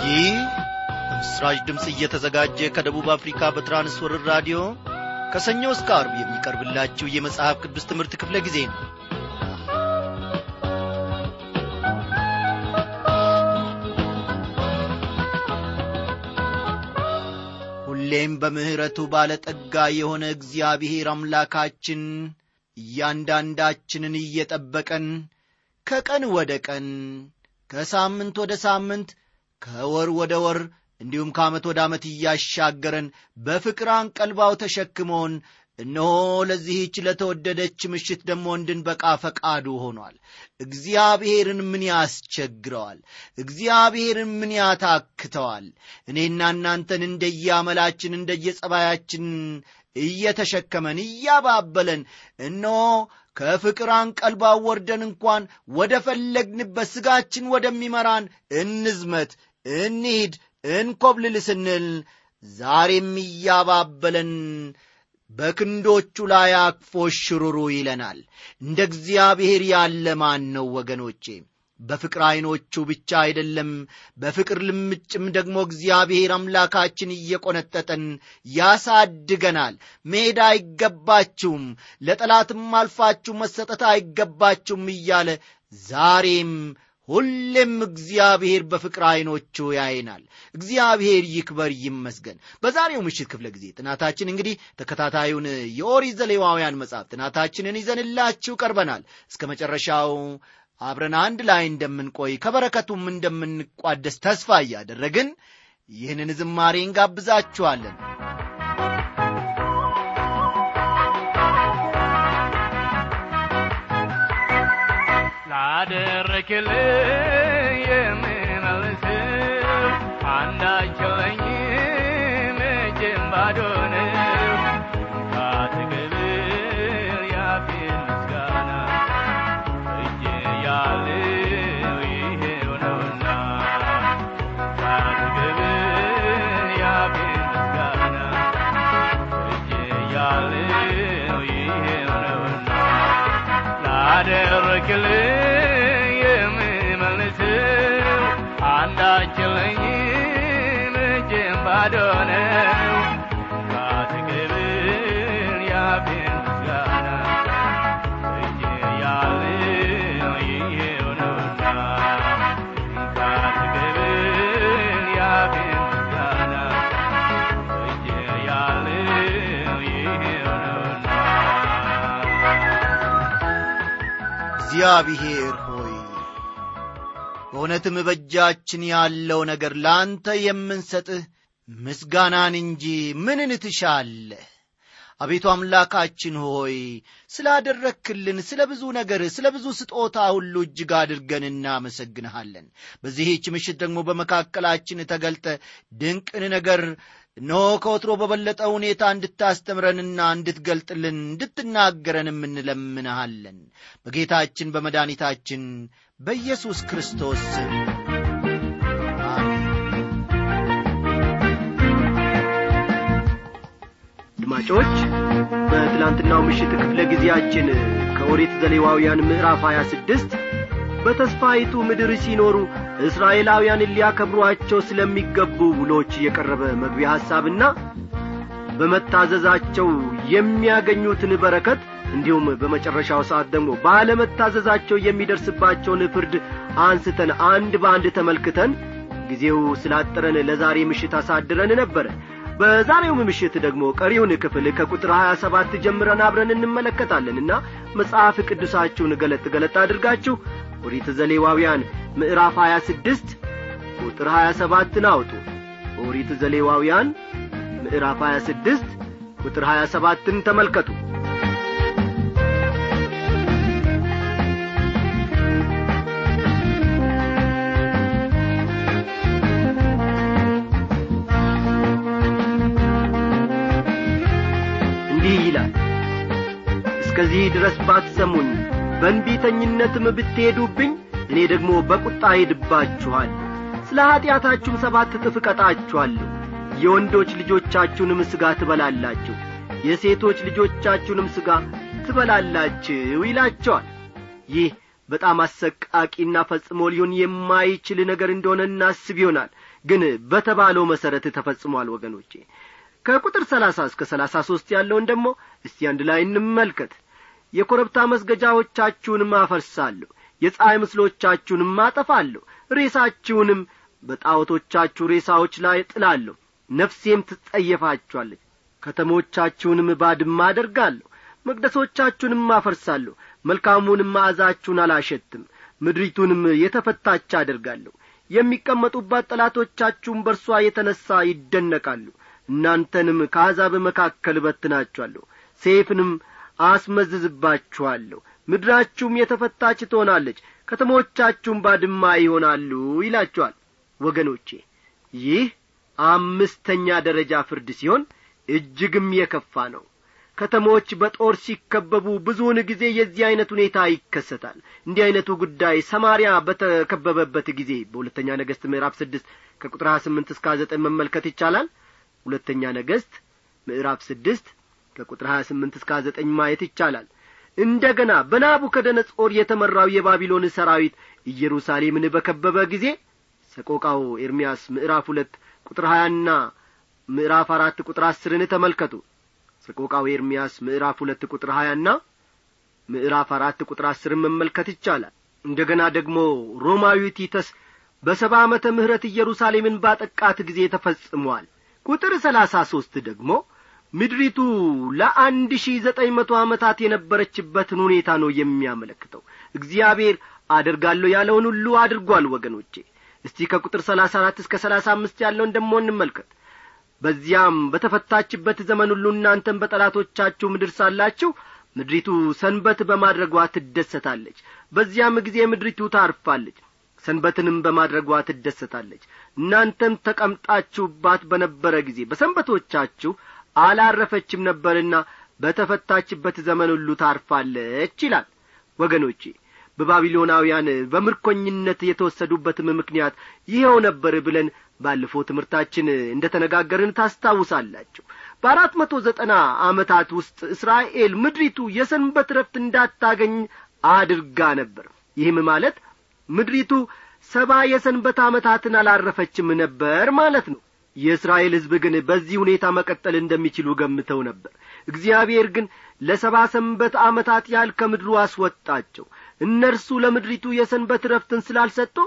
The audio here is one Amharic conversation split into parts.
ይህ በምስራች ድምፅ እየተዘጋጀ ከደቡብ አፍሪካ በትራንስወርር ራዲዮ ከሰኞ እስከ አርብ የሚቀርብላችሁ የመጽሐፍ ቅዱስ ትምህርት ክፍለ ጊዜ ነው ሁሌም በምሕረቱ ባለጠጋ የሆነ እግዚአብሔር አምላካችን እያንዳንዳችንን እየጠበቀን ከቀን ወደ ቀን ከሳምንት ወደ ሳምንት ከወር ወደ ወር እንዲሁም ከዓመት ወደ ዓመት እያሻገረን በፍቅር አንቀልባው ተሸክሞን እነሆ ለዚህች ለተወደደች ምሽት ደግሞ እንድንበቃ ፈቃዱ ሆኗል እግዚአብሔርን ምን ያስቸግረዋል እግዚአብሔርን ምን ያታክተዋል እኔና እናንተን እንደየአመላችን እንደየጸባያችን እየተሸከመን እያባበለን እነሆ ከፍቅር አንቀልባው ወርደን እንኳን ወደ ፈለግንበት ሥጋችን ወደሚመራን እንዝመት እንሂድ እንኰብልል ስንል ዛሬም እያባበለን በክንዶቹ ላይ አቅፎ ሽሩሩ ይለናል እንደ እግዚአብሔር ያለ ማን ነው ወገኖቼ በፍቅር ዐይኖቹ ብቻ አይደለም በፍቅር ልምጭም ደግሞ እግዚአብሔር አምላካችን እየቈነጠጠን ያሳድገናል መሄድ አይገባችሁም ለጠላትም አልፋችሁ መሰጠት አይገባችሁም እያለ ዛሬም ሁሌም እግዚአብሔር በፍቅር ዐይኖቹ ያይናል እግዚአብሔር ይክበር ይመስገን በዛሬው ምሽት ክፍለ ጊዜ ጥናታችን እንግዲህ ተከታታዩን የኦሪት ዘሌዋውያን መጽሐፍ ጥናታችንን ይዘንላችሁ ቀርበናል እስከ መጨረሻው አብረን አንድ ላይ እንደምንቆይ ከበረከቱም እንደምንቋደስ ተስፋ እያደረግን ይህንን ዝማሬ እንጋብዛችኋለን ላደረክልኝ የምመልስው አንዳቸው ለኝም እጄም ባዶ ነው ካትቅብል ያፌን ምስጋና እጄ ያለው ይሄው ነውና ካትቅብል ያፌን ምስጋና እጄ ያለው ይሄው ነውና ላደረክልኝ የምመልስው አንዳችለኝም እጄም ባዶ ነው ካትቅብል ያፌን ምስጋና እጄ ያለው ይሄው ነውና ካትቅብል ያፌን ምስጋና እጄ ያለው ይሄው ነውና እግዚአብሔር ሆይ በእውነትም በእጃችን ያለው ነገር ለአንተ የምንሰጥህ ምስጋናን እንጂ ምንን ትሻለህ አቤቱ አምላካችን ሆይ ስላደረክልን ስለ ብዙ ነገር ስለ ብዙ ስጦታ ሁሉ እጅግ አድርገን እናመሰግንሃለን በዚህች ምሽት ደግሞ በመካከላችን ተገልጠ ድንቅን ነገር እነሆ ከወትሮ በበለጠ ሁኔታ እንድታስተምረንና እንድትገልጥልን እንድትናገረን እንለምንሃለን በጌታችን በመድኃኒታችን በኢየሱስ ክርስቶስ ስም አሜን አድማጮች በትላንትናው ምሽት ክፍለ ጊዜያችን ከኦሪት ዘሌዋውያን ምዕራፍ 26 በተስፋይቱ ምድር ሲኖሩ እስራኤላውያንን ሊያከብሯቸው ስለሚገቡ ውሎች የቀረበ መግቢያ ሐሳብና በመታዘዛቸው የሚያገኙትን በረከት እንዲሁም በመጨረሻው ሰዓት ደግሞ ባለመታዘዛቸው የሚደርስባቸውን ፍርድ አንስተን አንድ በአንድ ተመልክተን ጊዜው ስላጠረን ለዛሬ ምሽት አሳድረን ነበረ በዛሬውም ምሽት ደግሞ ቀሪውን ክፍል ከቁጥር 27 ጀምረን አብረን እንመለከታለንና መጽሐፍ ቅዱሳችሁን ገለጥ ገለጥ አድርጋችሁ ኦሪት ዘሌዋውያን ምዕራፍ 26 ቁጥር 27ን አውጡ ኦሪት ዘሌዋውያን ምዕራፍ 26 ቁጥር 27ን ተመልከቱ እንዲህ ይላል እስከዚህ ድረስ ባትሰሙኝ በእንቢተኝነትም ብትሄዱብኝ እኔ ደግሞ በቁጣ ሄድባችኋል ስለ ኀጢአታችሁም ሰባት እጥፍ እቀጣችኋለሁ የወንዶች ልጆቻችሁንም ሥጋ ትበላላችሁ የሴቶች ልጆቻችሁንም ሥጋ ትበላላችሁ ይላቸዋል ይህ በጣም አሰቃቂና ፈጽሞ ሊሆን የማይችል ነገር እንደሆነ እናስብ ይሆናል ግን በተባለው መሠረት ተፈጽሟል ወገኖቼ ከቁጥር ሰላሳ እስከ ሰላሳ ሦስት ያለውን ደግሞ እስቲ አንድ ላይ እንመልከት የኮረብታ መስገጃዎቻችሁንም አፈርሳለሁ የፀሐይ ምስሎቻችሁንም አጠፋለሁ ሬሳችሁንም በጣዖቶቻችሁ ሬሳዎች ላይ ጥላለሁ ነፍሴም ትጸየፋችኋለች ከተሞቻችሁንም ባድማ አደርጋለሁ መቅደሶቻችሁንም አፈርሳለሁ መልካሙንም መዓዛችሁን አላሸትም ምድሪቱንም የተፈታች አደርጋለሁ የሚቀመጡባት ጠላቶቻችሁም በርሷ የተነሣ ይደነቃሉ እናንተንም ከአሕዛብ መካከል እበትናችኋለሁ ሴፍንም አስመዝዝባችኋለሁ ምድራችሁም የተፈታች ትሆናለች ከተሞቻችሁም ባድማ ይሆናሉ ይላችኋል ወገኖቼ ይህ አምስተኛ ደረጃ ፍርድ ሲሆን እጅግም የከፋ ነው ከተሞች በጦር ሲከበቡ ብዙውን ጊዜ የዚህ ዐይነት ሁኔታ ይከሰታል እንዲህ ዐይነቱ ጉዳይ ሰማርያ በተከበበበት ጊዜ በሁለተኛ ነገሥት ምዕራፍ ስድስት ከቁጥር ሀያ ስምንት እስከ ዘጠኝ መመልከት ይቻላል ሁለተኛ ነገሥት ምዕራፍ ስድስት ከቁጥር ሀያ ስምንት እስከ ዘጠኝ ማየት ይቻላል እንደ ገና በናቡከደነጾር የተመራው የባቢሎን ሰራዊት ኢየሩሳሌምን በከበበ ጊዜ ሰቆቃው ኤርምያስ ምዕራፍ ሁለት ቁጥር ሀያና ምዕራፍ አራት ቁጥር አስርን ተመልከቱ ሰቆቃው ኤርምያስ ምዕራፍ ሁለት ቁጥር ሀያና ምዕራፍ አራት ቁጥር አስርን መመልከት ይቻላል እንደ ገና ደግሞ ሮማዊ ቲተስ በሰባ ዓመተ ምሕረት ኢየሩሳሌምን ባጠቃት ጊዜ ተፈጽሟል ቁጥር ሰላሳ ሦስት ደግሞ ምድሪቱ ለአንድ ሺህ ዘጠኝ መቶ ዓመታት የነበረችበትን ሁኔታ ነው የሚያመለክተው እግዚአብሔር አደርጋለሁ ያለውን ሁሉ አድርጓል ወገኖቼ እስቲ ከቁጥር ሰላሳ አራት እስከ ሰላሳ አምስት ያለውን ደሞ እንመልከት በዚያም በተፈታችበት ዘመን ሁሉ እናንተም በጠላቶቻችሁ ምድር ሳላችሁ ምድሪቱ ሰንበት በማድረጓ ትደሰታለች በዚያም ጊዜ ምድሪቱ ታርፋለች ሰንበትንም በማድረጓ ትደሰታለች እናንተም ተቀምጣችሁባት በነበረ ጊዜ በሰንበቶቻችሁ አላረፈችም ነበርና በተፈታችበት ዘመን ሁሉ ታርፋለች ይላል ወገኖቼ በባቢሎናውያን በምርኮኝነት የተወሰዱበትም ምክንያት ይኸው ነበር ብለን ባለፈው ትምህርታችን እንደ ተነጋገርን ታስታውሳላችሁ በአራት መቶ ዘጠና ዓመታት ውስጥ እስራኤል ምድሪቱ የሰንበት ረፍት እንዳታገኝ አድርጋ ነበር ይህም ማለት ምድሪቱ ሰባ የሰንበት ዓመታትን አላረፈችም ነበር ማለት ነው የእስራኤል ሕዝብ ግን በዚህ ሁኔታ መቀጠል እንደሚችሉ ገምተው ነበር እግዚአብሔር ግን ለሰባ ሰንበት ዓመታት ያህል ከምድሩ አስወጣቸው እነርሱ ለምድሪቱ የሰንበት ረፍትን ስላልሰጡ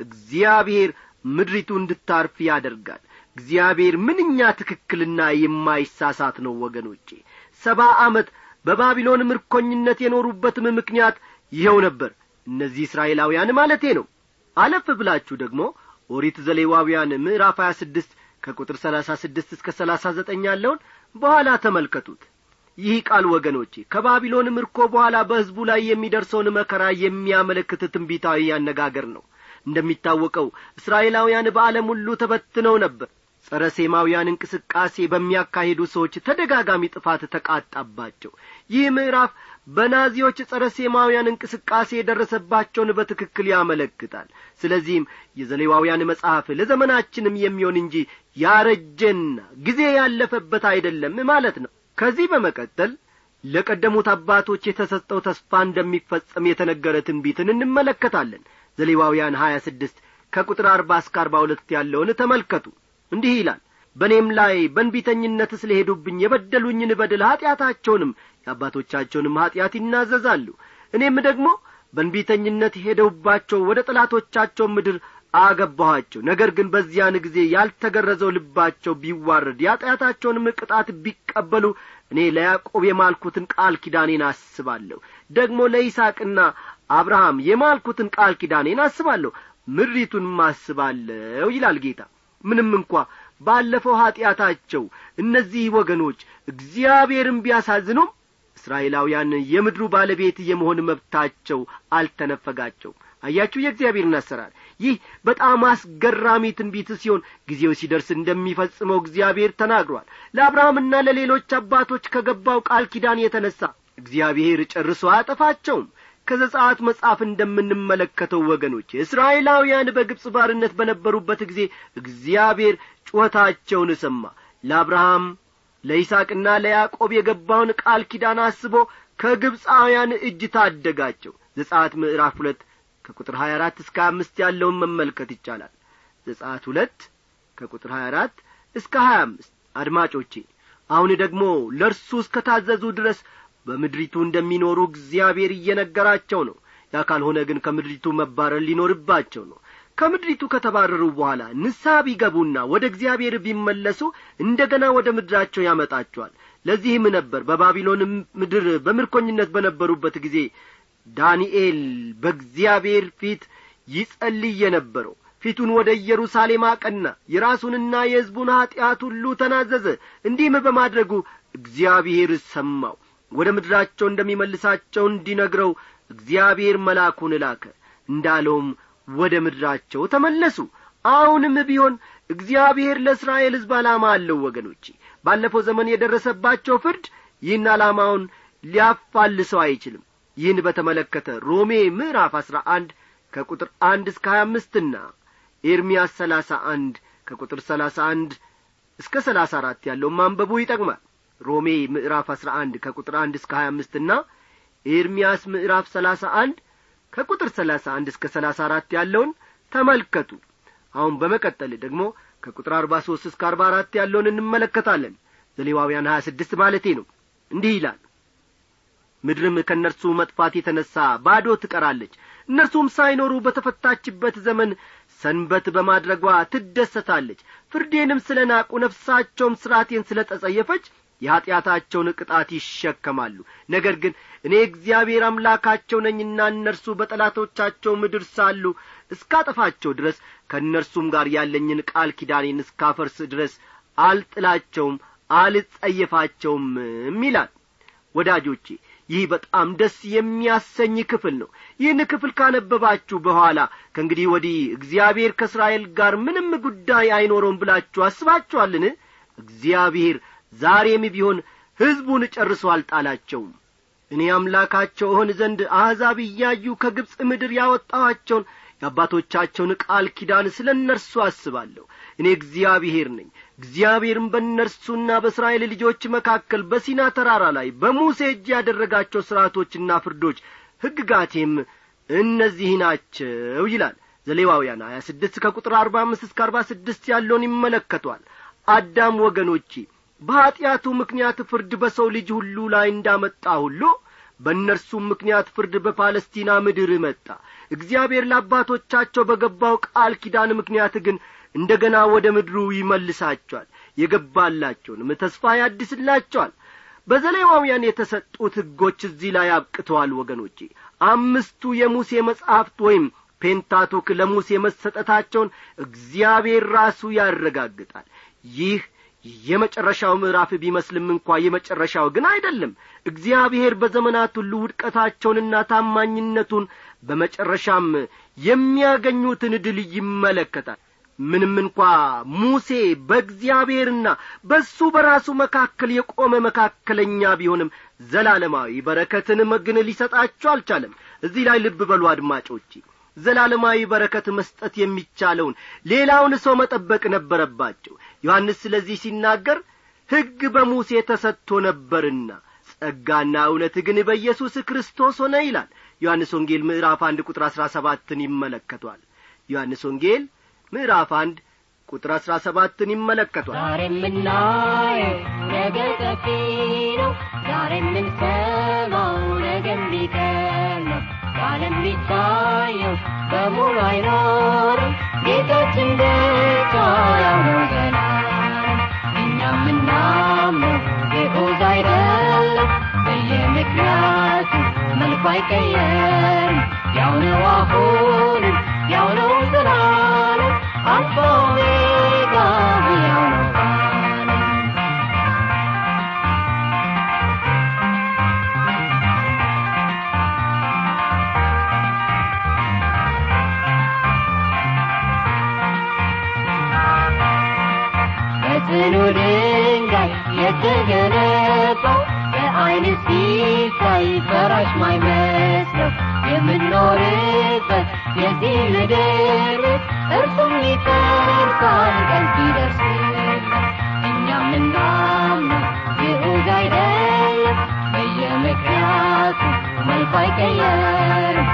እግዚአብሔር ምድሪቱ እንድታርፍ ያደርጋል እግዚአብሔር ምንኛ ትክክልና የማይሳሳት ነው ወገኖቼ ሰባ ዓመት በባቢሎን ምርኮኝነት የኖሩበትም ምክንያት ይኸው ነበር እነዚህ እስራኤላውያን ማለቴ ነው አለፍ ብላችሁ ደግሞ ኦሪት ዘሌዋውያን ምዕራፍ ሀያ ስድስት ከቁጥር ሰላሳ ስድስት እስከ ሰላሳ ዘጠኝ ያለውን በኋላ ተመልከቱት ይህ ቃል ወገኖቼ ከባቢሎን ምርኮ በኋላ በሕዝቡ ላይ የሚደርሰውን መከራ የሚያመለክት ትንቢታዊ አነጋገር ነው እንደሚታወቀው እስራኤላውያን በዓለም ሁሉ ተበትነው ነበር ጸረ ሴማውያን እንቅስቃሴ በሚያካሂዱ ሰዎች ተደጋጋሚ ጥፋት ተቃጣባቸው ይህ ምዕራፍ በናዚዎች ጸረ ሴማውያን እንቅስቃሴ የደረሰባቸውን በትክክል ያመለክታል ስለዚህም የዘሌዋውያን መጽሐፍ ለዘመናችንም የሚሆን እንጂ ያረጀና ጊዜ ያለፈበት አይደለም ማለት ነው ከዚህ በመቀጠል ለቀደሙት አባቶች የተሰጠው ተስፋ እንደሚፈጸም የተነገረ ትንቢትን እንመለከታለን ዘሌዋውያን ሀያ ስድስት ከቁጥር አርባ እስከ አርባ ሁለት ያለውን ተመልከቱ እንዲህ ይላል በእኔም ላይ በንቢተኝነት ስለ ሄዱብኝ የበደሉኝን በድል ኀጢአታቸውንም የአባቶቻቸውንም ኀጢአት ይናዘዛሉ እኔም ደግሞ በንቢተኝነት ሄደውባቸው ወደ ጠላቶቻቸው ምድር አገባኋቸው ነገር ግን በዚያን ጊዜ ያልተገረዘው ልባቸው ቢዋረድ የኀጢአታቸውንም ቅጣት ቢቀበሉ እኔ ለያዕቆብ የማልኩትን ቃል ኪዳኔን አስባለሁ ደግሞ ለይስቅና አብርሃም የማልኩትን ቃል ኪዳኔን አስባለሁ ምድሪቱንም አስባለሁ ይላል ጌታ ምንም እንኳ ባለፈው ኀጢአታቸው እነዚህ ወገኖች እግዚአብሔርን ቢያሳዝኑም እስራኤላውያን የምድሩ ባለቤት የመሆን መብታቸው አልተነፈጋቸውም አያችሁ የእግዚአብሔርን አሰራር ይህ በጣም አስገራሚ ትንቢት ሲሆን ጊዜው ሲደርስ እንደሚፈጽመው እግዚአብሔር ተናግሯል ለአብርሃምና ለሌሎች አባቶች ከገባው ቃል ኪዳን የተነሣ እግዚአብሔር ጨርሶ አያጠፋቸውም ከዘጻት መጽሐፍ እንደምንመለከተው ወገኖች እስራኤላውያን በግብፅ ባርነት በነበሩበት ጊዜ እግዚአብሔር ጩኸታቸውን ሰማ ለአብርሃም ለይስቅና ለያዕቆብ የገባውን ቃል ኪዳን አስቦ ከግብፃውያን እጅ ታደጋቸው ዘጻት ምዕራፍ ሁለት ከቁጥር ሀያ አራት እስከ አምስት ያለውን መመልከት ይቻላል ዘጻት ሁለት ከቁጥር ሀያ አራት እስከ ሀያ አምስት አድማጮቼ አሁን ደግሞ ለእርሱ እስከ ታዘዙ ድረስ በምድሪቱ እንደሚኖሩ እግዚአብሔር እየነገራቸው ነው ያ ካልሆነ ግን ከምድሪቱ መባረር ሊኖርባቸው ነው ከምድሪቱ ከተባረሩ በኋላ ንስሐ ቢገቡና ወደ እግዚአብሔር ቢመለሱ እንደ ገና ወደ ምድራቸው ያመጣቸዋል ለዚህም ነበር በባቢሎን ምድር በምርኮኝነት በነበሩበት ጊዜ ዳንኤል በእግዚአብሔር ፊት ይጸልይ የነበረው ፊቱን ወደ ኢየሩሳሌም አቀና የራሱንና የሕዝቡን ኀጢአት ሁሉ ተናዘዘ እንዲህም በማድረጉ እግዚአብሔር ሰማው ወደ ምድራቸው እንደሚመልሳቸው እንዲነግረው እግዚአብሔር መልአኩን ላከ እንዳለውም ወደ ምድራቸው ተመለሱ አሁንም ቢሆን እግዚአብሔር ለእስራኤል ሕዝብ ዓላማ አለው ወገኖቼ ባለፈው ዘመን የደረሰባቸው ፍርድ ይህን ዓላማውን ሊያፋልሰው አይችልም ይህን በተመለከተ ሮሜ ምዕራፍ አሥራ አንድ ከቁጥር አንድ እስከ ሀያ አምስትና ኤርምያስ ሰላሳ አንድ ከቁጥር ሰላሳ አንድ እስከ ሰላሳ አራት ያለውን ማንበቡ ይጠቅማል ሮሜ ምዕራፍ አሥራ አንድ ከቁጥር አንድ እስከ ሀያ አምስትና ኤርምያስ ምዕራፍ ሰላሳ አንድ ከቁጥር ሰላሳ አንድ እስከ ሰላሳ አራት ያለውን ተመልከቱ አሁን በመቀጠል ደግሞ ከቁጥር አርባ ሦስት እስከ አርባ አራት ያለውን እንመለከታለን ዘሌዋውያን ሀያ ስድስት ማለቴ ነው እንዲህ ይላል ምድርም ከእነርሱ መጥፋት የተነሣ ባዶ ትቀራለች እነርሱም ሳይኖሩ በተፈታችበት ዘመን ሰንበት በማድረጓ ትደሰታለች ፍርዴንም ስለ ናቁ ነፍሳቸውም ሥርዓቴን ስለ ተጸየፈች የኀጢአታቸውን ቅጣት ይሸከማሉ ነገር ግን እኔ እግዚአብሔር አምላካቸው ነኝና እነርሱ በጠላቶቻቸው ምድር ሳሉ እስካጠፋቸው ድረስ ከእነርሱም ጋር ያለኝን ቃል ኪዳኔን እስካፈርስ ድረስ አልጥላቸውም አልጸየፋቸውም ይላል ወዳጆቼ ይህ በጣም ደስ የሚያሰኝ ክፍል ነው ይህን ክፍል ካነበባችሁ በኋላ ከእንግዲህ ወዲህ እግዚአብሔር ከእስራኤል ጋር ምንም ጉዳይ አይኖረውም ብላችሁ አስባችኋልን እግዚአብሔር ዛሬም ቢሆን ሕዝቡን ጨርሶ አልጣላቸውም እኔ አምላካቸው እሆን ዘንድ አሕዛብ እያዩ ከግብፅ ምድር ያወጣኋቸውን የአባቶቻቸውን ቃል ኪዳን ስለ እነርሱ አስባለሁ እኔ እግዚአብሔር ነኝ እግዚአብሔርም በእነርሱና በእስራኤል ልጆች መካከል በሲና ተራራ ላይ በሙሴ እጅ ያደረጋቸው ሥርዓቶችና ፍርዶች ሕግጋቴም እነዚህ ናቸው ይላል ዘሌዋውያን ሀያ ስድስት ከቁጥር አርባ አምስት እስከ አርባ ስድስት ያለውን ይመለከቷል አዳም ወገኖቼ በኀጢአቱ ምክንያት ፍርድ በሰው ልጅ ሁሉ ላይ እንዳመጣ ሁሉ በእነርሱም ምክንያት ፍርድ በፓለስቲና ምድር መጣ እግዚአብሔር ለአባቶቻቸው በገባው ቃል ኪዳን ምክንያት ግን እንደ ገና ወደ ምድሩ ይመልሳቸዋል የገባላቸውንም ተስፋ ያድስላቸዋል በዘሌዋውያን የተሰጡት ሕጎች እዚህ ላይ አብቅተዋል ወገኖቼ አምስቱ የሙሴ መጻሕፍት ወይም ፔንታቱክ ለሙሴ መሰጠታቸውን እግዚአብሔር ራሱ ያረጋግጣል ይህ የመጨረሻው ምዕራፍ ቢመስልም እንኳ የመጨረሻው ግን አይደለም እግዚአብሔር በዘመናት ሁሉ ውድቀታቸውንና ታማኝነቱን በመጨረሻም የሚያገኙትን ድል ይመለከታል ምንም እንኳ ሙሴ በእግዚአብሔርና በሱ በራሱ መካከል የቆመ መካከለኛ ቢሆንም ዘላለማዊ በረከትን ግን ሊሰጣቸው አልቻለም እዚህ ላይ ልብ በሉ አድማጮቼ ዘላለማዊ በረከት መስጠት የሚቻለውን ሌላውን ሰው መጠበቅ ነበረባቸው ዮሐንስ ስለዚህ ሲናገር ሕግ በሙሴ ተሰጥቶ ነበርና ጸጋና እውነት ግን በኢየሱስ ክርስቶስ ሆነ ይላል ዮሐንስ ወንጌል ምዕራፍ አንድ ቁጥር አሥራ ሰባትን ይመለከቷል ዮሐንስ ወንጌል ምዕራፍ አንድ ቁጥር አሥራ ሰባትን ይመለከቷል ዛሬ የምናየው ነገ ጠፊ ነው ዛሬ የምንሰማው ነገ የሚቀር ነው ዓለም የሚታየው በሙሉ አይኖርም ጌታችን ብቻ ያው ነው ዘላለም እኛ የምናምነው ግዑዝ አይደለም በየምክንያቱ መልኩ አይቀየርም ያው ነው አሁንም ያው ነው ዘላለም አልፋ ኦሜጋ ያው ነው ዘላለም በጽኑ ድንጋይ የተገነባው በዐይን ሲታይ ፈራሽ ማይመስለው የምንኖርበት የዚህ ምድር እርሱም ይፈርሳል ቀን ሲደርስለት እኛ ምናምነው ግዑዝ አይደለም በየምክንያቱ መልኩ አይቀየርም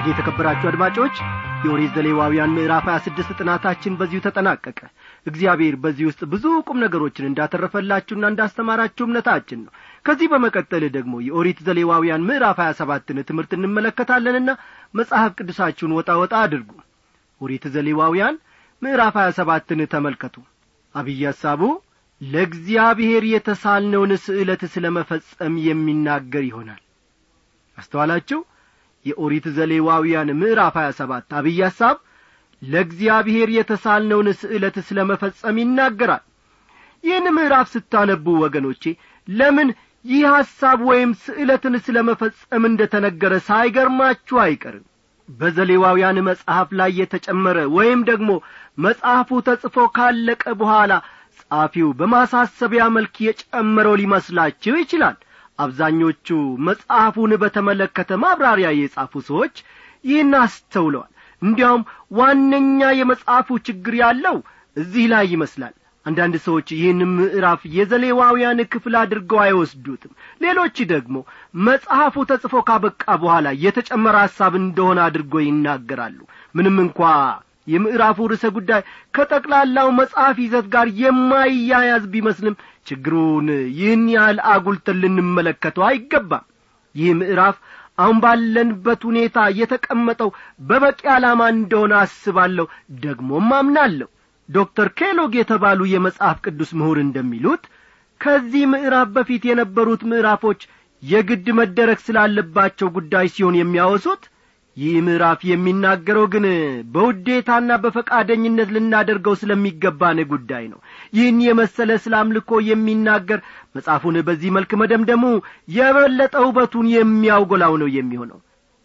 እንግዲህ የተከበራችሁ አድማጮች የኦሪት ዘሌዋውያን ምዕራፍ 26 ጥናታችን በዚሁ ተጠናቀቀ እግዚአብሔር በዚህ ውስጥ ብዙ ቁም ነገሮችን እንዳተረፈላችሁና እንዳስተማራችሁ እምነታችን ነው ከዚህ በመቀጠል ደግሞ የኦሪት ዘሌዋውያን ምዕራፍ 27ን ትምህርት እንመለከታለንና መጽሐፍ ቅዱሳችሁን ወጣ ወጣ አድርጉ ኦሪት ዘሌዋውያን ምዕራፍ 27ን ተመልከቱ አብይ ሐሳቡ ለእግዚአብሔር የተሳልነውን ስዕለት ስለ መፈጸም የሚናገር ይሆናል አስተዋላችሁ የኦሪት ዘሌዋውያን ምዕራፍ 27 አብይ ሐሳብ ለእግዚአብሔር የተሳልነውን ስዕለት ስለ መፈጸም ይናገራል ይህን ምዕራፍ ስታነቡ ወገኖቼ ለምን ይህ ሐሳብ ወይም ስዕለትን ስለ መፈጸም እንደ ተነገረ ሳይገርማችሁ አይቀርም በዘሌዋውያን መጽሐፍ ላይ የተጨመረ ወይም ደግሞ መጽሐፉ ተጽፎ ካለቀ በኋላ ጻፊው በማሳሰቢያ መልክ የጨመረው ሊመስላችሁ ይችላል አብዛኞቹ መጽሐፉን በተመለከተ ማብራሪያ የጻፉ ሰዎች ይህን አስተውለዋል እንዲያውም ዋነኛ የመጽሐፉ ችግር ያለው እዚህ ላይ ይመስላል አንዳንድ ሰዎች ይህን ምዕራፍ የዘሌዋውያን ክፍል አድርገው አይወስዱትም ሌሎች ደግሞ መጽሐፉ ተጽፎ ካበቃ በኋላ የተጨመረ ሐሳብ እንደሆነ አድርጎ ይናገራሉ ምንም እንኳ የምዕራፉ ርዕሰ ጉዳይ ከጠቅላላው መጽሐፍ ይዘት ጋር የማይያያዝ ቢመስልም ችግሩን ይህን ያህል አጉልተን ልንመለከተው አይገባም ይህ ምዕራፍ አሁን ባለንበት ሁኔታ የተቀመጠው በበቂ ዓላማ እንደሆነ አስባለሁ ደግሞም አምናለሁ ዶክተር ኬሎግ የተባሉ የመጽሐፍ ቅዱስ ምሁር እንደሚሉት ከዚህ ምዕራፍ በፊት የነበሩት ምዕራፎች የግድ መደረግ ስላለባቸው ጉዳይ ሲሆን የሚያወሱት ይህ ምዕራፍ የሚናገረው ግን በውዴታና በፈቃደኝነት ልናደርገው ስለሚገባን ጉዳይ ነው ይህን የመሰለ ስለ አምልኮ የሚናገር መጽሐፉን በዚህ መልክ መደምደሙ የበለጠ ውበቱን የሚያውጎላው ነው የሚሆነው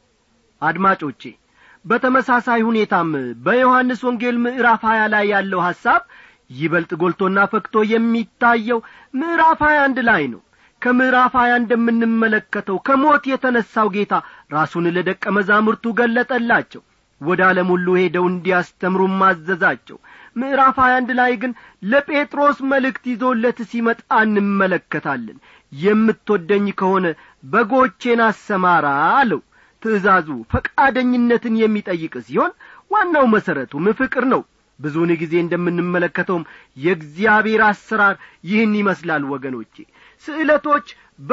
አድማጮቼ በተመሳሳይ ሁኔታም በዮሐንስ ወንጌል ምዕራፍ ሀያ ላይ ያለው ሐሳብ ይበልጥ ጎልቶና ፈክቶ የሚታየው ምዕራፍ ሀያ አንድ ላይ ነው ከምዕራፍ ሀያ እንደምንመለከተው ከሞት የተነሣው ጌታ ራሱን ለደቀ መዛሙርቱ ገለጠላቸው ወደ ዓለም ሁሉ ሄደው እንዲያስተምሩም ማዘዛቸው ምዕራፍ ሀያ አንድ ላይ ግን ለጴጥሮስ መልእክት ይዞለት ሲመጣ እንመለከታለን የምትወደኝ ከሆነ በጎቼን አሰማራ አለው ትእዛዙ ፈቃደኝነትን የሚጠይቅ ሲሆን ዋናው መሠረቱም ፍቅር ነው ብዙውን ጊዜ እንደምንመለከተውም የእግዚአብሔር አሰራር ይህን ይመስላል ወገኖቼ ስዕለቶች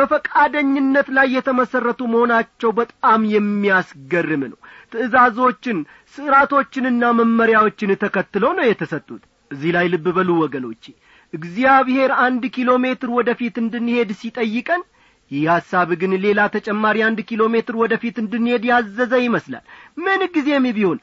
በፈቃደኝነት ላይ የተመሠረቱ መሆናቸው በጣም የሚያስገርም ነው ትእዛዞችን ስርዓቶችንና መመሪያዎችን ተከትለው ነው የተሰጡት እዚህ ላይ ልብ በሉ ወገኖቼ እግዚአብሔር አንድ ኪሎ ሜትር ወደፊት እንድንሄድ ሲጠይቀን ይህ ሐሳብ ግን ሌላ ተጨማሪ አንድ ኪሎ ሜትር ወደፊት እንድንሄድ ያዘዘ ይመስላል ምን ጊዜም ቢሆን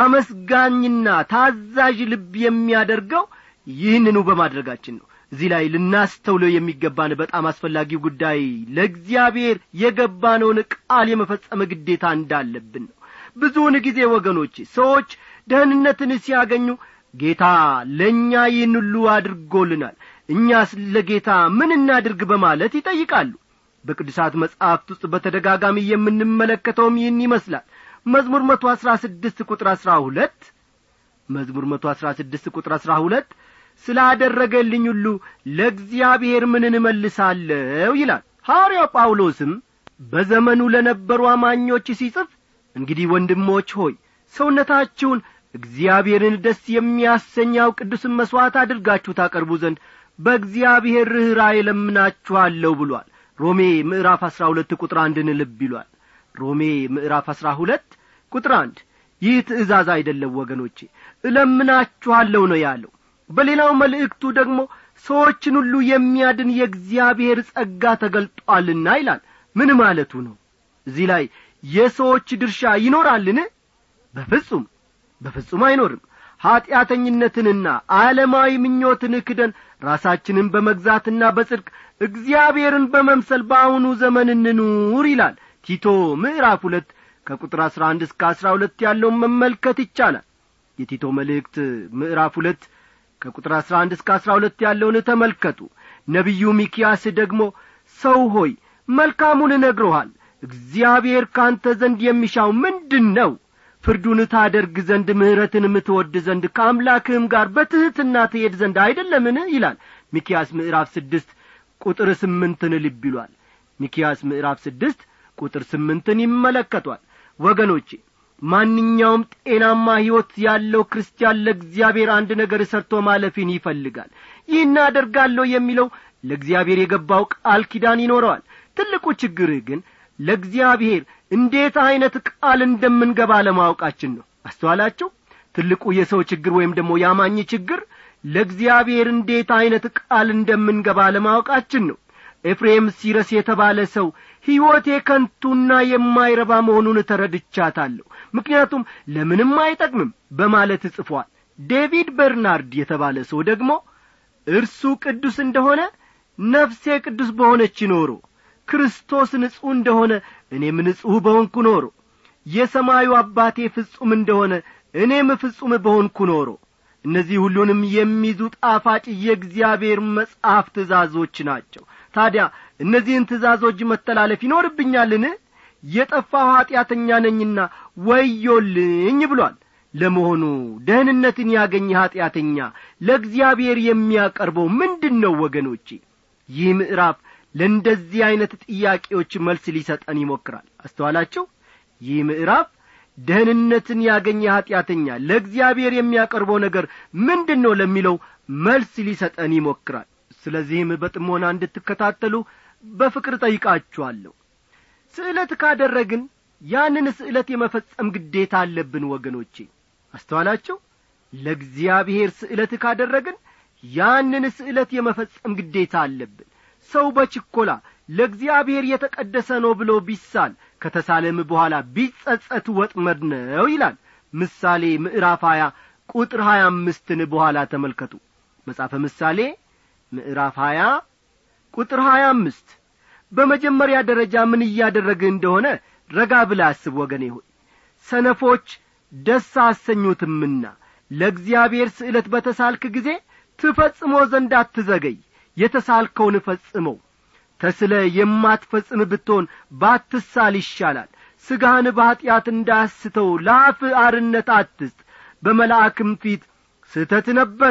አመስጋኝና ታዛዥ ልብ የሚያደርገው ይህንኑ በማድረጋችን ነው እዚህ ላይ ልናስተውለው የሚገባን በጣም አስፈላጊው ጉዳይ ለእግዚአብሔር የገባነውን ቃል የመፈጸመ ግዴታ እንዳለብን ነው ብዙውን ጊዜ ወገኖች ሰዎች ደህንነትን ሲያገኙ ጌታ ለእኛ ይህን ሁሉ አድርጎልናል እኛስ ለጌታ ምን እናድርግ በማለት ይጠይቃሉ በቅዱሳት መጻሕፍት ውስጥ በተደጋጋሚ የምንመለከተውም ይህን ይመስላል መዝሙር መቶ አሥራ ስድስት ቁጥር አሥራ ሁለት መዝሙር መቶ አሥራ ስድስት ቁጥር አሥራ ሁለት ስላደረገልኝ ሁሉ ለእግዚአብሔር ምን እንመልሳለሁ ይላል ሐዋርያው ጳውሎስም በዘመኑ ለነበሩ አማኞች ሲጽፍ እንግዲህ ወንድሞች ሆይ ሰውነታችሁን እግዚአብሔርን ደስ የሚያሰኛው ቅዱስን መሥዋዕት አድርጋችሁ ታቀርቡ ዘንድ በእግዚአብሔር ርኅራኄ ለምናችኋለሁ ብሏል ሮሜ ምዕራፍ አሥራ ሁለት ቁጥር አንድን ልብ ይሏል ሮሜ ምዕራፍ አሥራ ሁለት ቁጥር አንድ ይህ ትእዛዝ አይደለም ወገኖቼ እለምናችኋለሁ ነው ያለው በሌላው መልእክቱ ደግሞ ሰዎችን ሁሉ የሚያድን የእግዚአብሔር ጸጋ ተገልጧልና ይላል ምን ማለቱ ነው እዚህ ላይ የሰዎች ድርሻ ይኖራልን በፍጹም በፍጹም አይኖርም ኀጢአተኝነትንና ዓለማዊ ምኞትን ክደን ራሳችንን በመግዛትና በጽድቅ እግዚአብሔርን በመምሰል በአሁኑ ዘመን እንኑር ይላል ቲቶ ምዕራፍ ሁለት ከቁጥር አሥራ አንድ እስከ አሥራ ሁለት ያለውን መመልከት ይቻላል የቲቶ መልእክት ምዕራፍ ሁለት ከቁጥር አሥራ አንድ እስከ አሥራ ሁለት ያለውን ተመልከቱ ነቢዩ ሚኪያስ ደግሞ ሰው ሆይ መልካሙን እነግሮሃል እግዚአብሔር ካንተ ዘንድ የሚሻው ምንድን ነው ፍርዱን ታደርግ ዘንድ ምሕረትንም ትወድ ዘንድ ከአምላክህም ጋር በትሕትና ትሄድ ዘንድ አይደለምን ይላል ሚኪያስ ምዕራፍ ስድስት ቁጥር ስምንትን ልብ ይሏል ሚኪያስ ምዕራፍ ስድስት ቁጥር ስምንትን ይመለከቷል ወገኖቼ ማንኛውም ጤናማ ሕይወት ያለው ክርስቲያን ለእግዚአብሔር አንድ ነገር ሰርቶ ማለፍን ይፈልጋል ይህን አደርጋለሁ የሚለው ለእግዚአብሔር የገባው ቃል ኪዳን ይኖረዋል ትልቁ ችግርህ ግን ለእግዚአብሔር እንዴት ዐይነት ቃል እንደምንገባ ለማወቃችን ነው አስተዋላቸው ትልቁ የሰው ችግር ወይም ደግሞ ያማኝ ችግር ለእግዚአብሔር እንዴት ዐይነት ቃል እንደምንገባ ለማወቃችን ነው ኤፍሬም ሲረስ የተባለ ሰው ሕይወቴ ከንቱና የማይረባ መሆኑን ተረድቻታለሁ ምክንያቱም ለምንም አይጠቅምም በማለት ጽፏል ዴቪድ በርናርድ የተባለ ሰው ደግሞ እርሱ ቅዱስ እንደሆነ ነፍሴ ቅዱስ በሆነች ኖሮ ክርስቶስ ንጹሕ እንደሆነ እኔም ንጹሕ በሆንኩ ኖሮ የሰማዩ አባቴ ፍጹም እንደሆነ እኔም ፍጹም በሆንኩ ኖሮ እነዚህ ሁሉንም የሚይዙ ጣፋጭ የእግዚአብሔር መጽሐፍ ትእዛዞች ናቸው ታዲያ እነዚህን ትእዛዞች መተላለፍ ይኖርብኛልን የጠፋው ኀጢአተኛ ነኝና ወዮልኝ ብሏል ለመሆኑ ደህንነትን ያገኘ ኀጢአተኛ ለእግዚአብሔር የሚያቀርበው ምንድን ነው ወገኖቼ ይህ ምዕራፍ ለእንደዚህ ዐይነት ጥያቄዎች መልስ ሊሰጠን ይሞክራል አስተዋላቸው ይህ ምዕራፍ ደህንነትን ያገኘ ኀጢአተኛ ለእግዚአብሔር የሚያቀርበው ነገር ምንድን ነው ለሚለው መልስ ሊሰጠን ይሞክራል ስለዚህም በጥሞና እንድትከታተሉ በፍቅር ጠይቃችኋለሁ ስዕለት ካደረግን ያንን ስዕለት የመፈጸም ግዴታ አለብን ወገኖቼ አስተዋላቸው ለእግዚአብሔር ስዕለት ካደረግን ያንን ስዕለት የመፈጸም ግዴታ አለብን ሰው በችኰላ ለእግዚአብሔር የተቀደሰ ነው ብሎ ቢሳል ከተሳለም በኋላ ቢጸጸት ወጥመድ ነው ይላል ምሳሌ ምዕራፍ ሀያ ቁጥር ሀያ አምስትን በኋላ ተመልከቱ መጻፈ ምሳሌ ምዕራፍ ሀያ ቁጥር ሀያ አምስት በመጀመሪያ ደረጃ ምን እያደረግህ እንደሆነ ረጋ ብላ አስብ ወገኔ ሆይ ሰነፎች ደስ አሰኙትምና ለእግዚአብሔር ስዕለት በተሳልክ ጊዜ ትፈጽሞ ዘንድ አትዘገይ የተሳልከውን ፈጽመው ተስለ የማትፈጽም ብትሆን ባትሳል ይሻላል ሥጋህን በኀጢአት እንዳስተው ለአፍ አርነት አትስጥ በመልአክም ፊት ስህተት ነበረ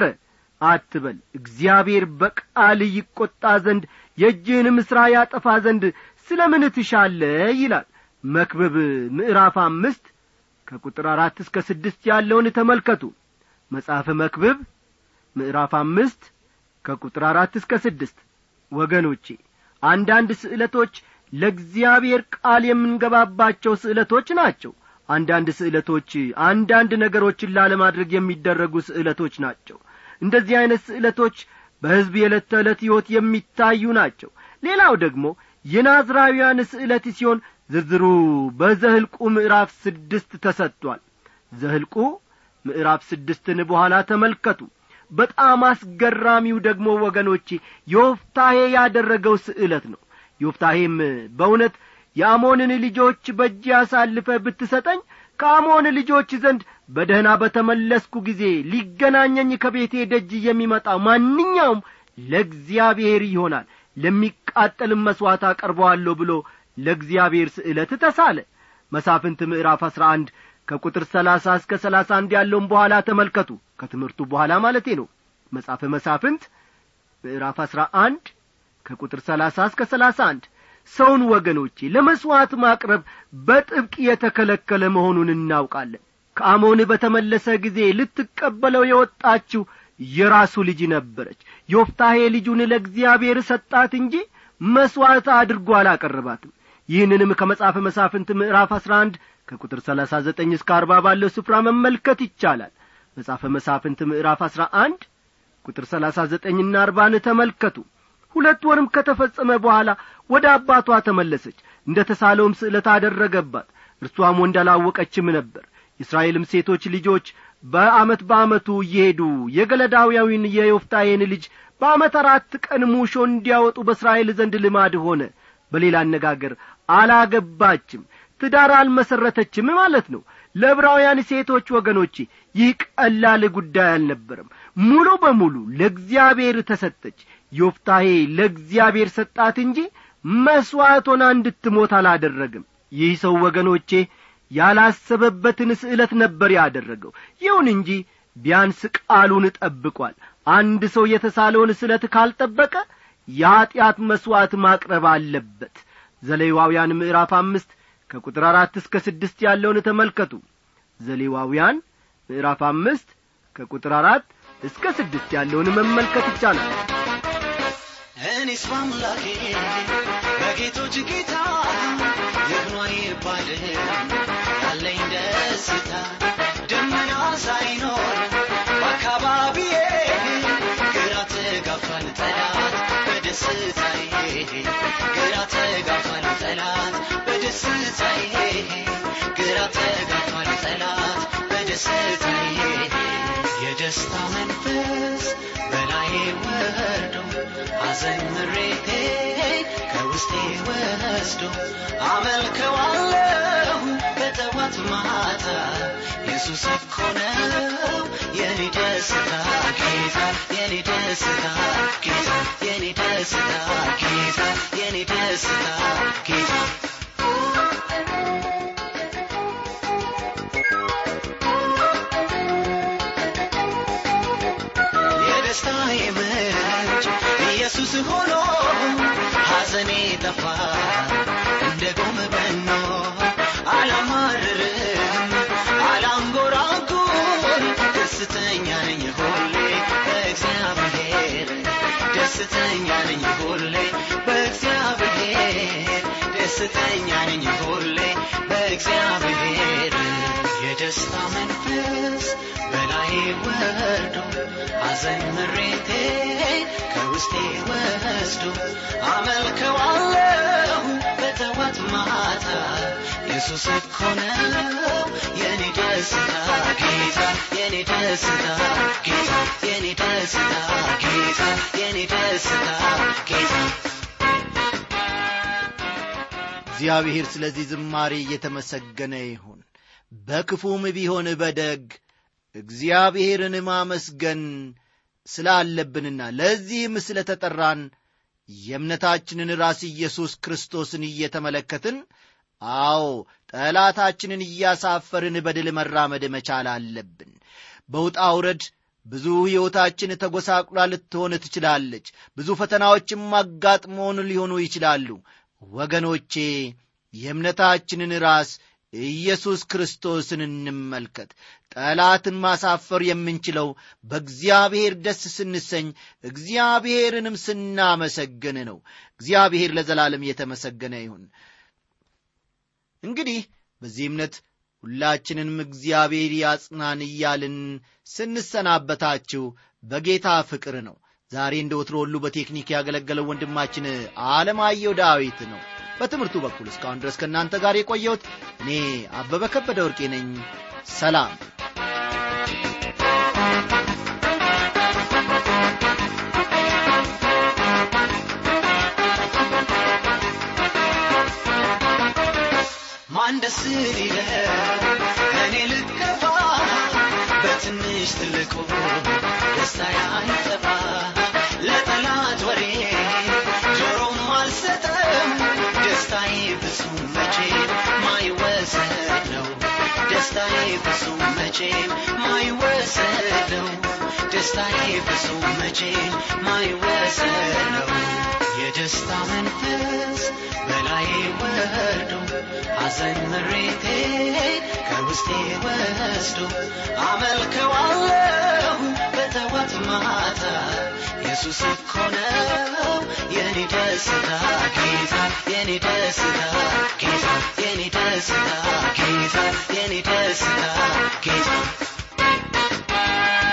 አትበል እግዚአብሔር በቃል ይቈጣ ዘንድ የእጅህንም ሥራ ያጠፋ ዘንድ ስለ ምን ትሻለ ይላል መክብብ ምዕራፍ አምስት ከቁጥር አራት እስከ ስድስት ያለውን ተመልከቱ መጽሐፈ መክብብ ምዕራፍ አምስት ከቁጥር አራት እስከ ስድስት ወገኖቼ አንዳንድ ስዕለቶች ለእግዚአብሔር ቃል የምንገባባቸው ስዕለቶች ናቸው አንዳንድ ስዕለቶች አንዳንድ ነገሮችን ላለማድረግ የሚደረጉ ስዕለቶች ናቸው እንደዚህ ዐይነት ስዕለቶች በሕዝብ የዕለት ተዕለት ሕይወት የሚታዩ ናቸው ሌላው ደግሞ የናዝራውያን ስዕለት ሲሆን ዝርዝሩ በዘህልቁ ምዕራፍ ስድስት ተሰጥቷል ዘህልቁ ምዕራፍ ስድስትን በኋላ ተመልከቱ በጣም አስገራሚው ደግሞ ወገኖቼ ዮፍታሄ ያደረገው ስዕለት ነው ዮፍታሄም በእውነት የአሞንን ልጆች በእጅ ያሳልፈ ብትሰጠኝ ከአሞን ልጆች ዘንድ በደህና በተመለስኩ ጊዜ ሊገናኘኝ ከቤቴ ደጅ የሚመጣ ማንኛውም ለእግዚአብሔር ይሆናል ለሚቃጠልም መሥዋዕት አቀርበዋለሁ ብሎ ለእግዚአብሔር ስዕለት ተሳለ መሳፍንት ምዕራፍ አሥራ አንድ ከቁጥር ሰላሳ እስከ ሰላሳ አንድ ያለውን በኋላ ተመልከቱ ከትምህርቱ በኋላ ማለቴ ነው መጻፈ መሳፍንት ምዕራፍ አሥራ አንድ ከቁጥር ሰላሳ እስከ ሰላሳ አንድ ሰውን ወገኖቼ ለመሥዋዕት ማቅረብ በጥብቅ የተከለከለ መሆኑን እናውቃለን ከአሞን በተመለሰ ጊዜ ልትቀበለው የወጣችው የራሱ ልጅ ነበረች ዮፍታሄ ልጁን ለእግዚአብሔር ሰጣት እንጂ መሥዋዕት አድርጎ አላቀረባትም ይህንንም ከመጽሐፈ መሳፍንት ምዕራፍ አሥራ አንድ ከቁጥር ሰላሳ ዘጠኝ እስከ አርባ ባለው ስፍራ መመልከት ይቻላል መጽሐፈ መሳፍንት ምዕራፍ አሥራ አንድ ቁጥር ሰላሳ ዘጠኝና አርባን ተመልከቱ ሁለት ወርም ከተፈጸመ በኋላ ወደ አባቷ ተመለሰች እንደ ተሳለውም ስዕለት አደረገባት እርሷም ወንድ አላወቀችም ነበር የእስራኤልም ሴቶች ልጆች በአመት በአመቱ እየሄዱ የገለዳውያዊን የዮፍታዬን ልጅ በአመት አራት ቀን ሙሾ እንዲያወጡ በእስራኤል ዘንድ ልማድ ሆነ በሌላ አነጋገር አላገባችም ትዳር አልመሠረተችም ማለት ነው ለዕብራውያን ሴቶች ወገኖቼ ይህ ቀላል ጉዳይ አልነበረም ሙሉ በሙሉ ለእግዚአብሔር ተሰጠች ዮፍታሄ ለእግዚአብሔር ሰጣት እንጂ መሥዋዕት ሆና እንድትሞት አላደረግም ይህ ሰው ወገኖቼ ያላሰበበትን ስዕለት ነበር ያደረገው ይሁን እንጂ ቢያንስ ቃሉን ጠብቋል አንድ ሰው የተሳለውን ስለት ካልጠበቀ የኀጢአት መሥዋዕት ማቅረብ አለበት ዘሌዋውያን ምዕራፍ አምስት ከቁጥር አራት እስከ ስድስት ያለውን ተመልከቱ ዘሌዋውያን ምዕራፍ አምስት ከቁጥር አራት እስከ ስድስት ያለውን መመልከት ይቻላል እኔስ በአምላኬ በጌቶች ጌታ ይግኗ ይባልም ያለኝ ደስታ ደመና ሳይኖር በአካባቢዬ ግራ ተጋፋል ጠላት በደስታዬ ግራ ተጋፋል ጠላት በደስታዬ ግራ ተጋፋል ጠላት በደስታዬ የደስታ መንፈስ በላዬ ወርዶ ሐዘን ምሬቴ ከውስጤ ወስዶ አመልከዋለሁ በጠዋት ማታ ኢየሱስ እኮ ነው የኔ ደስታ ጌታ የኔ ደስታ ጌታ የኔ ደስታ ጌታ የኔ ደስታ ጌታ የደስታዬ ምንጭ ኢየሱስ ሆኖ ሐዘኔ ጠፋ እንደ ጎም በኖ አላማርርም አላንጎራጉር ደስተኛ ነኝ ሁሌ በእግዚአብሔር ደስተኛ ነኝ ሁሌ በእግዚአብሔር ደስተኛ ነኝ ሁሌ በእግዚአብሔር የደስታ መንፈስ በላዬ ወርዶ ሐዘን ምሬቴ ከውስጤ ወስዶ አመልከዋለሁ በጠዋት ማታ ኢየሱስ እኮ ነው የኔ ደስታ ጌታ የኔ ደስታ ጌታ የኔ ደስታ ጌታ የኔ ደስታ ጌታ እግዚአብሔር ስለዚህ ዝማሬ እየተመሰገነ ይሁን በክፉም ቢሆን በደግ እግዚአብሔርን ማመስገን ስላለብንና ለዚህም ስለ ተጠራን የእምነታችንን ራስ ኢየሱስ ክርስቶስን እየተመለከትን አዎ ጠላታችንን እያሳፈርን በድል መራመድ መቻል አለብን በውጣ ውረድ ብዙ ሕይወታችን ተጐሳቁላ ልትሆን ትችላለች ብዙ ፈተናዎችም አጋጥሞን ሊሆኑ ይችላሉ ወገኖቼ የእምነታችንን ራስ ኢየሱስ ክርስቶስን እንመልከት ጠላትን ማሳፈር የምንችለው በእግዚአብሔር ደስ ስንሰኝ እግዚአብሔርንም ስናመሰግን ነው እግዚአብሔር ለዘላለም የተመሰገነ ይሁን እንግዲህ በዚህ እምነት ሁላችንንም እግዚአብሔር ያጽናን እያልን ስንሰናበታችሁ በጌታ ፍቅር ነው ዛሬ እንደ ወትሮ ሁሉ በቴክኒክ ያገለገለው ወንድማችን አለማየሁ ዳዊት ነው በትምህርቱ በኩል እስካሁን ድረስ ከእናንተ ጋር የቆየሁት እኔ አበበ ከበደ ወርቄ ነኝ ሰላም ማን ደስ ሊለው እኔ ልከፋ በትንሽ ትልቁ ደስታ ያይጠፋ ለጠላት ወሬ ጆሮም አልሰጠም ደስታዬ ፍጹም መቼም ማይወሰድ ነው ደስታዬ ፍጹም መቼም ማይወሰድ ነው ደስታዬ ፍጹም መቼም ማይወሰድ ነው የደስታ መንፈስ በላዬ ወርዶ ሐዘን ምሬቴ ከውስጤ ወስዶ አመልከዋለሁ በጠዋት ማታ ኢየሱስ እኮ ነው የኔ ደስታ ጌታ የኔ ደስታ ጌታ የኔ ደስታ ጌታ የኔ ደስታ ጌታ